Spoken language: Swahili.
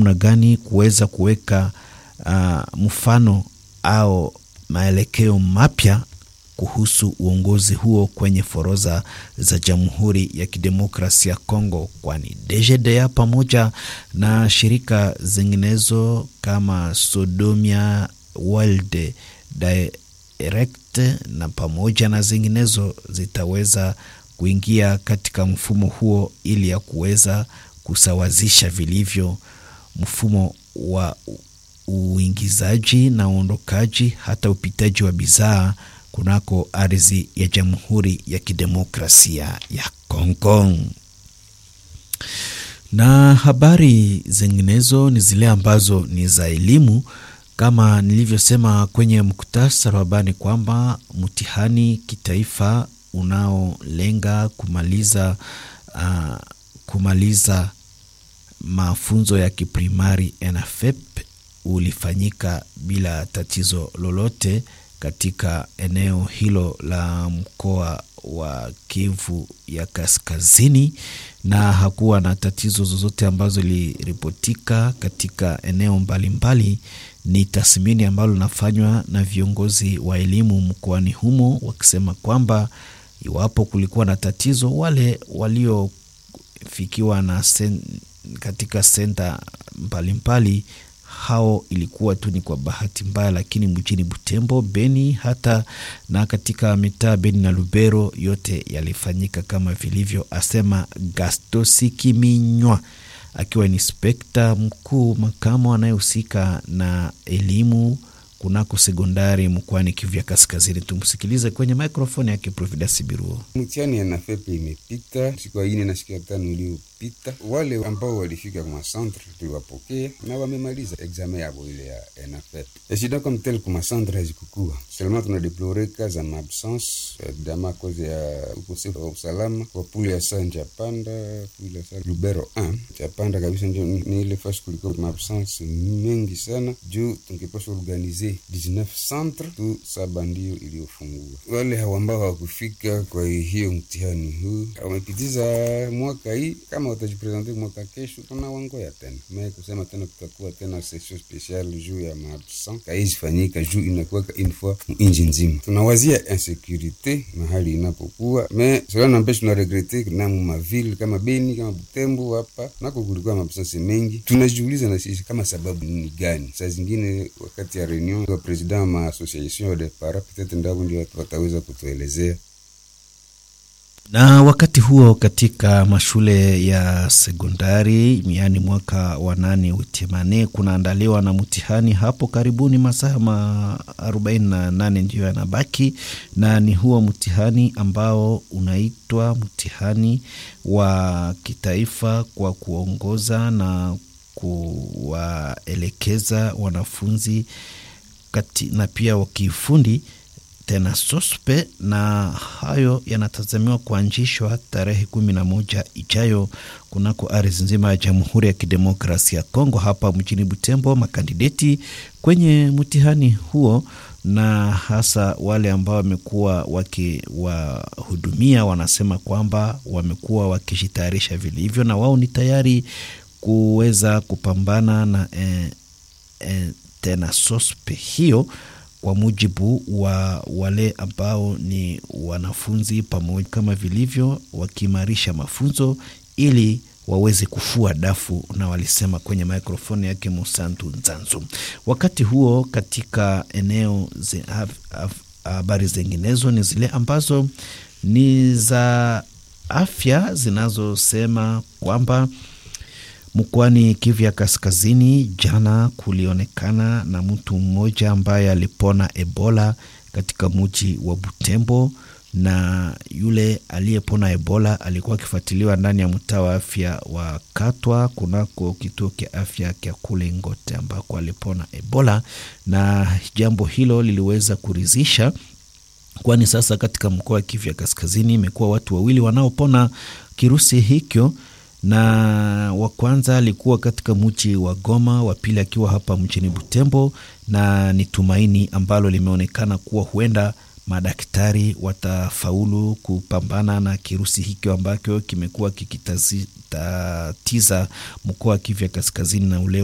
namna gani kuweza kuweka uh, mfano au maelekeo mapya kuhusu uongozi huo kwenye forodha za Jamhuri ya Kidemokrasia ya Kongo, kwani DGDA pamoja na shirika zinginezo kama Sodomia World Direct na pamoja na zinginezo zitaweza kuingia katika mfumo huo ili ya kuweza kusawazisha vilivyo mfumo wa uingizaji na uondokaji hata upitaji wa bidhaa kunako ardhi ya Jamhuri ya Kidemokrasia ya Kongo. Na habari zinginezo ni zile ambazo ni za elimu, kama nilivyosema kwenye muktasari wa habari kwamba mtihani kitaifa unaolenga kumaliza uh, kumaliza mafunzo ya kiprimari ENAFEP ulifanyika bila tatizo lolote katika eneo hilo la mkoa wa Kivu ya Kaskazini, na hakuwa na tatizo zozote ambazo iliripotika katika eneo mbalimbali mbali. Ni tathmini ambalo linafanywa na viongozi wa elimu mkoani humo wakisema kwamba iwapo kulikuwa na tatizo, wale waliofikiwa na sen, katika senta mbalimbali hao ilikuwa tu ni kwa bahati mbaya, lakini mjini Butembo, Beni hata na katika mitaa Beni na Lubero yote yalifanyika kama vilivyo, asema Gastosi Kiminywa akiwa inspekta mkuu makamo anayehusika na elimu kunako sekondari mkoani Kivu ya Kaskazini. Tumsikilize kwenye mikrofoni yake Providence Biruo. Mtihani ya NAFEP imepita siku ya ine na siku ya tano iliyopita. Wale ambao walifika kwa masantre tuliwapokea na wamemaliza examen yabo ile ya NAFEP. Shida comme tel kwa masantre hazikukua seulement, tunadeplore ka za maabsence dama koze ya ukosefu wa usalama kwa pule ya saa Njapanda, pule ya saa Lubero 1 Njapanda kabisa, ndio ni ile fasi kulikuwa maabsence mengi sana, juu tungepasha organize 19 centre tu saba ndio iliyofungua. Wale ambao hawakufika kwa hiyo mtihani huu wamepitiza mwaka hii, kama watajipresente mwaka kesho, tuna wangoya tena me kusema tena kutakuwa tena session special juu ya maabsent kaizifanyika juu inakuwa une fois inji nzima. Tunawazia insecurite mahali inapokuwa me cela n'empêche, tuna regrete na maville kama Beni kama Butembo hapa nako kulikuwa maabsence mengi. Tunajiuliza na sisi kama sababu ni gani? Saa zingine wakati ya reunion wa president ma association de para peut-être ndabo ndio wataweza kutuelezea. Na wakati huo katika mashule ya sekondari yaani mwaka wa nane utemane kunaandaliwa na mtihani hapo karibuni, masaa ma 48 ndiyo yanabaki, na ni huo mtihani ambao unaitwa mtihani wa kitaifa kwa kuongoza na kuwaelekeza wanafunzi kati, na pia wakiufundi tena sospe na hayo yanatazamiwa kuanzishwa tarehe kumi na moja ijayo kunako ardhi nzima ya Jamhuri ya Kidemokrasia ya Kongo, hapa mjini Butembo. Makandideti kwenye mtihani huo na hasa wale ambao wamekuwa wakiwahudumia wanasema kwamba wamekuwa wakijitayarisha vilivyo na wao ni tayari kuweza kupambana na eh, eh, tena sospe hiyo kwa mujibu wa wale ambao ni wanafunzi pamoja kama vilivyo wakiimarisha mafunzo ili waweze kufua dafu, na walisema kwenye mikrofoni yake Musantu Nzanzu. Wakati huo katika eneo habari zinginezo ni zile ambazo ni za afya zinazosema kwamba mkoani Kivu ya Kaskazini, jana kulionekana na mtu mmoja ambaye alipona Ebola katika mji wa Butembo, na yule aliyepona Ebola alikuwa akifuatiliwa ndani ya mtaa wa afya wa Katwa kunako kituo cha afya cha kule Ngote ambako alipona Ebola, na jambo hilo liliweza kuridhisha kwani sasa katika mkoa wa Kivu ya Kaskazini imekuwa watu wawili wanaopona kirusi hicho na wa kwanza alikuwa katika mji wa Goma, wa pili akiwa hapa mjini Butembo, na ni tumaini ambalo limeonekana kuwa huenda madaktari watafaulu kupambana na kirusi hicho ambacho kimekuwa kikitatiza mkoa wa Kivu ya Kaskazini na ule